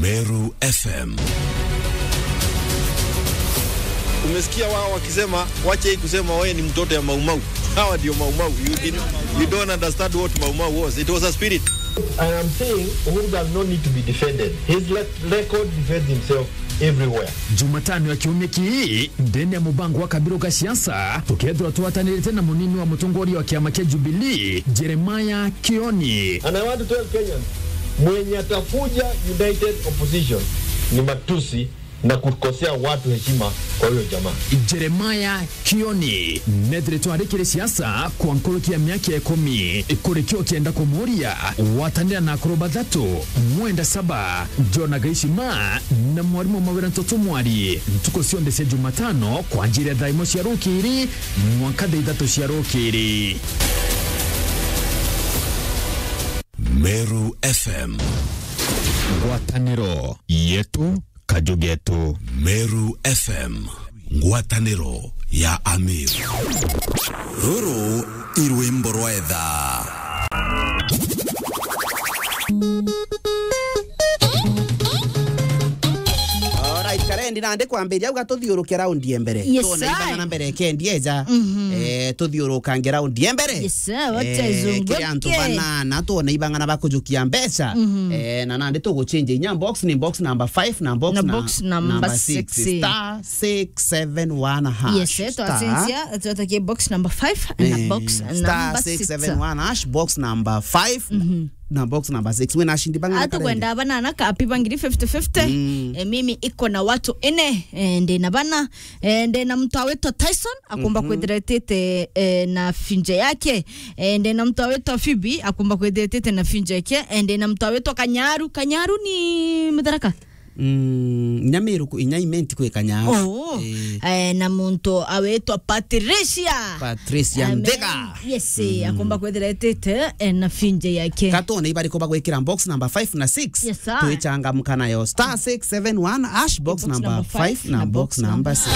Meru FM. Umesikia wao wakisema wache hii kusema wewe ni mtoto ya maumau. Hawa ndio maumau. You, didn't, you don't understand what maumau was. It was a spirit. I am saying Uhuru does not need to be defended. His le- record defends himself everywhere. jumatano ya kiumia kii ndene ya mubango wa kabiro ka siasa tukethirwa twatanirite na munini wa mutongoria wa kiama kia jubilii jeremaya kioni And I want to tell Kenyans, mwenye atafuja united opposition ni matusi na kukosea watu heshima kwa huyo jamaa. jeremaya kioni nethire twarikire siasa kwa nkuluki ya miaka ya ikumi kurikio kienda kumuria watanira na akuru bathatu mwenda saba jona gaishima na mwarimu mawira ntoto mwari ntuko cionde cia jumatano kwa njira ya thaimo cia rukiri mwaka thaa ithatu cia rukiri Meru FM. ngwataniro yetu kajugetu Meru FM. Ngwatanĩro ya Amir. Rũrũ irwĩmbo rwa etha. Alright, karendi nande kwambiria uga tuthiuruke raundi ya mbere Yes, Tuone sir. ibanga mbere kendi eja eh tuthiurukange raundi ya mbere Yes, sir, wacha Eh, izunguke. kiri antu banana tuone ibangana bakujukia mbeca eh na nande tuguchinja inya box ni box number 5 na box Na na- box number number six. six. star 671 hash yes Star- twacenjia twatakie box number 5 na Eh, box star number 6 671 hash box number 5 na box number 6 wena shindi bangana hata kwenda banana kapi bangiri 50-50 e, mimi iko na watu ine e, ndina bana e, ndina mtu awetwa Tyson akumba mm -hmm. kwithiretete e, na finje yake e, ndina mtu awetwa Phoebe akumba kwithiretete na finje yake e, ndina mtu awetwa Kanyaru Kanyaru ni mutharaka Mm, nyamiru ku- inya imenti kwi kanyaru oh. e, na muntu awetwa Patricia Patricia Amen. Ndega yes akumba kwithiretete e, na finje yake katone ibariko bagwikira box number 5 na 6 Yes, sir. twichangamka nayo star 671 ash box, Box number number 5 five na na box box number number 6